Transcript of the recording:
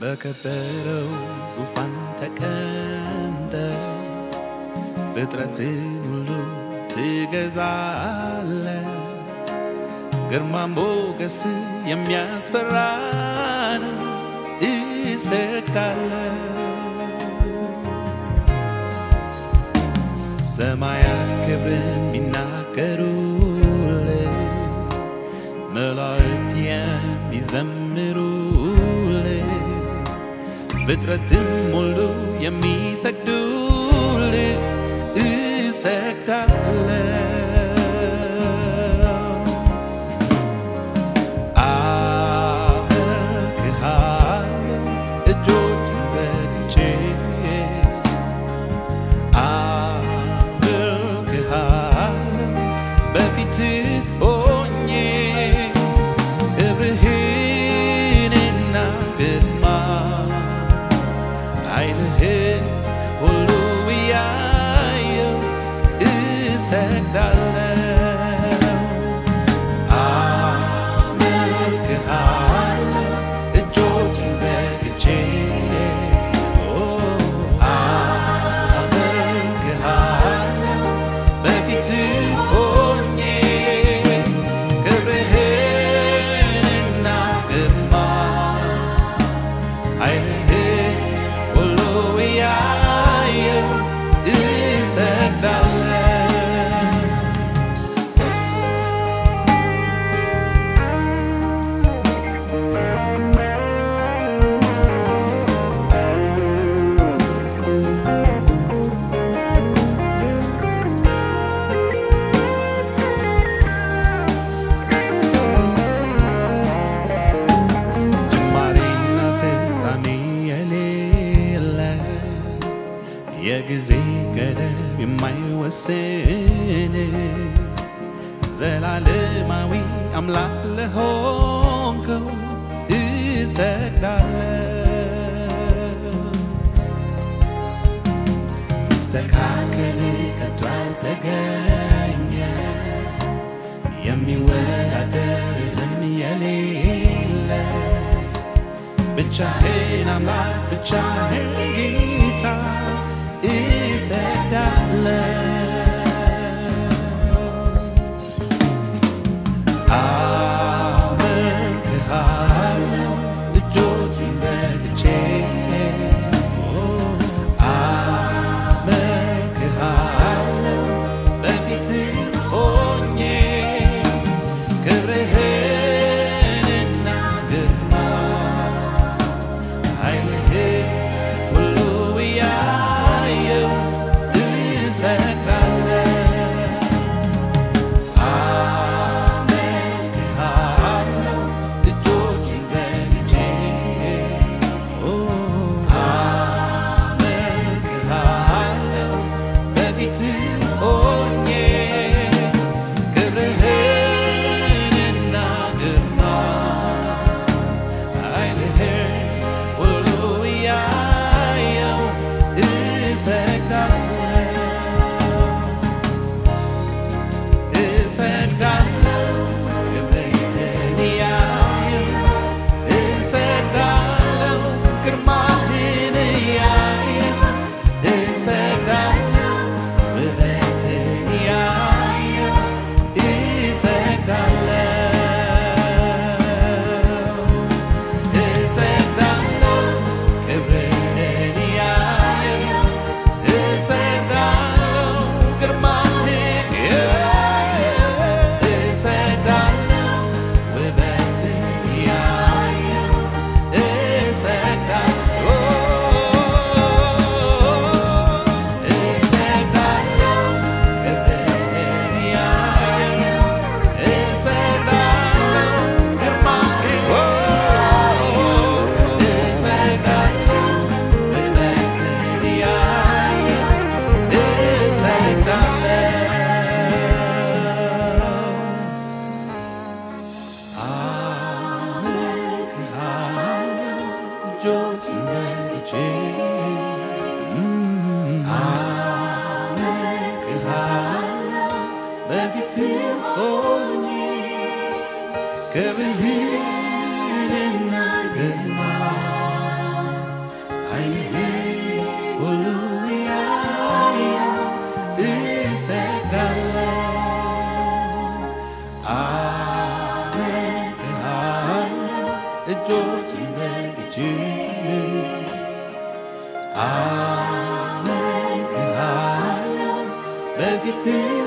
በከበረው ዙፋን ተቀምጠ ፍጥረትን ሁሉ ትገዛለ ግርማ ሞገስ የሚያስፈራ ነው እሰግዳለሁ ሰማያት ክብርን የሚናገሩልህ መላእክት የሚዘምሩልህ ፍጥረትም ሁሉ የሚሰግዱልህ እሰግዳለሁ አመልክሃለሁ እጆቼን ዘርግቼ አመልክሃለሁ በፊትህ ሆኜ ክብርህንና ግርማ ኃይልህን ሁሉ እያየሁ እሰግዳለሁ አመልክሃለሁ እጆቼን ዘርግቼ አመልክሃለሁ በፊትህ ሆኜ ክብርህንና ግርማ ኃይልህን ሁሉ እያየሁ እሰግዳለሁ ጅማሬና ፍጻሜ የሌለ የጊዜ ገደብ የማይወስን ዘላለማዊ አምላክ ለሆንከው እሰግዳለሁ። መስተካከል ከቶ አልተገኘ የሚወዳደርህም የሌለ ብቻህን አምላክ ብቻህን ጌታ እሰግዳለሁ። አመልክሃለሁ እጆቼን ዘርግቼ አመልክሃለሁ በፊትህ ሆኜ ክብርህንና ግርማ ኃይልህን ሁሉ እያየሁ እሰግዳለሁ። አመልክሃለሁ እጆቼን ዘርግቼ አመልክሃለሁ በፊትህ ሆኜ ክብርህንና ግርማ ኃይልህን ሁሉ እያየሁ እሰግዳለሁ እሰግዳለሁ ክብርህን እያየሁ እሰግዳለሁ ግርማህን እያየሁ እሰግዳለሁ ውበትህን እያየሁ እሰግዳለሁ እሰግዳለሁ ክብርህን እያየሁ እሰግዳለሁ ግርማህን እያየሁ እሰግዳለሁ ውበትህን እያየሁ እሰግዳለሁ እሰግዳለሁ ክብርህን እያየሁ እሰግዳለሁ ግርማህን እሰግዳለሁ ውበትህን እያየሁ እሰግዳለሁ አመልክሃለሁ እጆቼን ዘርግቼ አመልክሃለሁ በፊትህ ሆኜ ክብርህንና ግርማ ዓይንህን ሁሉ ያያል እሰግዳለሁ አመልክሃለሁ እጆችን ዘርግቼ አመልክሃለሁ በፊትህ